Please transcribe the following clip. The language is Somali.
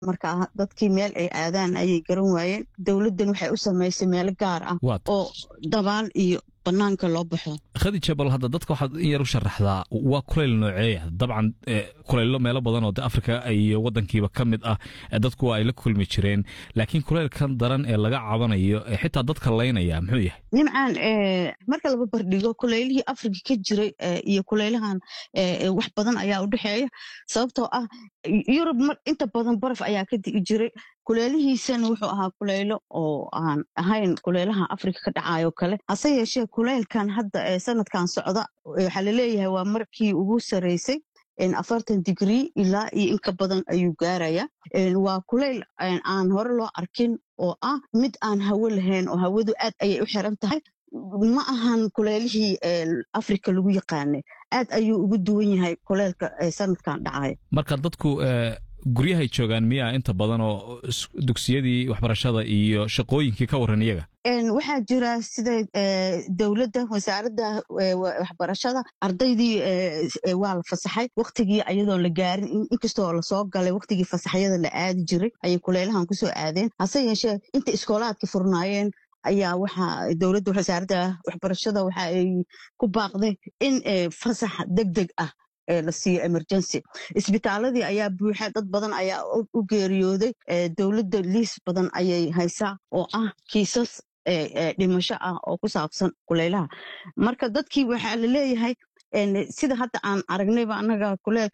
marka dadkii meel ay aadaan ayay garan waayeen dowladdan waxay u samaysay meelo gaar ah oo dabaal iyo banaanka loo baxo khadija bal hadda dadka waxaad in yar u sharaxdaa waa kulayl nooceeya dabcan kulaylo meelo badan oo de afrika iyo wadankiiba ka mid ah dadku waa ay la kulmi jireen laakiin kulaylkan daran ee laga cabanayo xitaa dadka laynaya muxuu yahay nimcaan marka laba bardhigo kulaylihii afrika ka jiray iyo kulaylahan wax badan ayaa u dhexeeya sababtoo ah yurub inta badan baraf ayaa ka digi jiray kuleelihiisana wuxuu ahaa kuleylo oo aan ahayn kuleylaha afrika ka dhacayo kale hase yeeshee kuleylkan hadda ee sanadkan socda waxaa laleeyahay waa markii ugu sareysay afartan digrii ilaa iyo inka badan ayuu gaaraya waa kuleyl aan hore loo arkin oo ah mid aan hawo lahayn oo hawadu aad ayay u xiran tahay ma ahan kuleylihii afrika lagu yaqaanay aad ayuu ugu duwan yahay kuleylka sanadkan dhacaya marka dadku guryahay joogaan miyaa inta badan oo dugsiyadii waxbarashada iyo shaqooyinkii ka waran iyaga waxaa jira sida dowladda wasaaradda waxbarashada ardaydii waa la fasaxay waktigii ayadoon la gaarin inkastoo lasoo galay waktigii fasaxyada la aadi jiray ayay kuleylahan kusoo aadeen hase yeeshee inta iskoolaadka furnaayeen ayaa waxaa dowladda wasaaradda waxbarashada waxa ay ku baaqday in fasax deg deg ah la siiyo emergency isbitaaladii ayaa buuxa dad badan ayaa u geeriyooday dowladda liis badan ayay haysaa oo ah kiisas dhimasho ah oo ku saabsan kuleylaha marka dadkii waxaa la leeyahay sida hadda aan aragnayba annaga kuleel